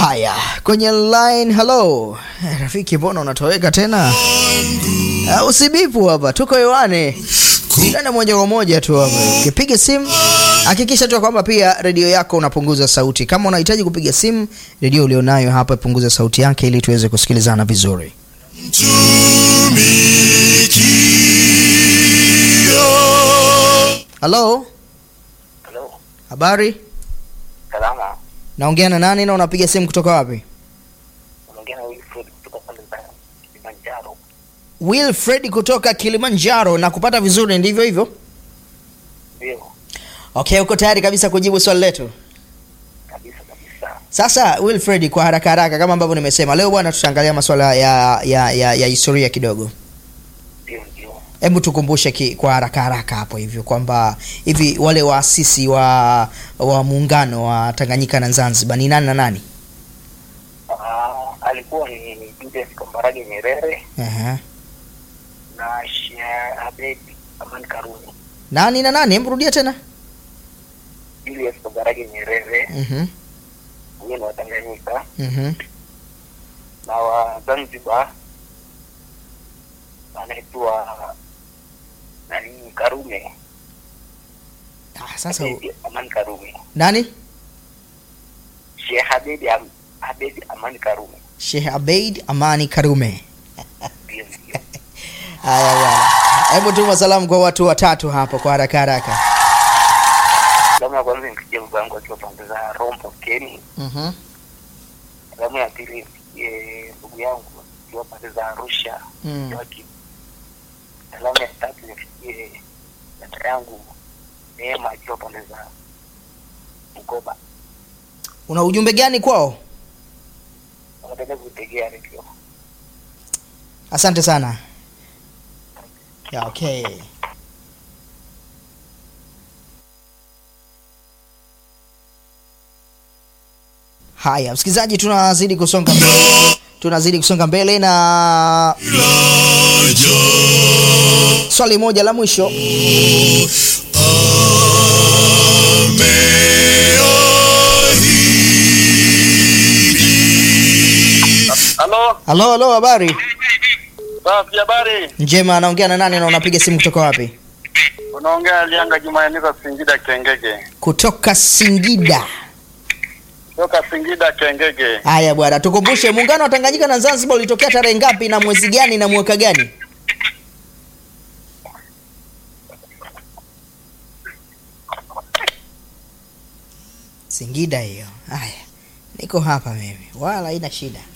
Haya, kwenye line. Hello Eh, rafiki, mbona unatoweka tena? Uh, usibipu hapa, tuko hewani tena moja kwa moja tu hapa. Ukipiga simu hakikisha tu kwamba pia redio yako unapunguza sauti. Kama unahitaji kupiga simu, redio ulionayo hapa ipunguze sauti yake ili tuweze kusikilizana vizuri. Hello, Halo, habari? salama. Naongea na nani na unapiga simu kutoka wapi? Unaongea na Wilfred kutoka pale za Kilimanjaro. Wilfred kutoka Kilimanjaro na kupata vizuri, ndivyo hivyo? Ndio, Okay, uko tayari kabisa kujibu swali letu? kabisa kabisa. Sasa Wilfred, kwa haraka haraka, kama ambavyo nimesema, leo bwana, tutaangalia masuala ya, ya, ya, ya historia kidogo. Ndio, ndio. Hebu tukumbushe ki, kwa haraka haraka hapo hivyo kwamba hivi wale waasisi wa wa muungano wa Tanganyika na Zanzibar ni nani na nani? Ah, alikuwa ni Julius Kambarage Nyerere Aha. na Sheikh Abed Aman Karume. Nani na nani? Hebu rudia tena. Julius Kambarage Nyerere Mhm. huyo ni wa Tanganyika Mhm. na wa Zanzibar anaitwa nani Karume. Ah, sasa Abed Aman Karume. nani? Sheikh Abed Am- Abed Aman Karume. Sheikh Abeid Amani Karume. Ndio, ndio. Haya bwana. Hebu tuma salamu kwa watu watatu hapo kwa haraka haraka. Salamu ya kwanza nimpigie baba yangu akiwa pande za Rombo Keni. Mhm. Salamu ya pili nimpigie ndugu yangu akiwa pande za Arusha Mm. Joakim. Salamu ya tatu nimpigie dada yangu Neema akiwa pande za Bukoba. Una ujumbe gani kwao? Wanaendelea kuitegea redio. Asante sana. Ya, okay. Haya, msikilizaji, tunazidi kusonga mbele, tunazidi kusonga mbele na swali moja la mwisho. Halo, Halo, halo, habari safi habari. njema. Anaongea na nani na unapiga simu kutoka wapi? Unaongea Lianga Jumayanika Singida Kengege. Kutoka Singida. Toka Singida Kengege. Haya bwana, tukumbushe muungano wa Tanganyika na Zanzibar ulitokea tarehe ngapi na mwezi gani na mwaka gani? Singida hiyo. Haya, niko hapa mimi, wala haina shida.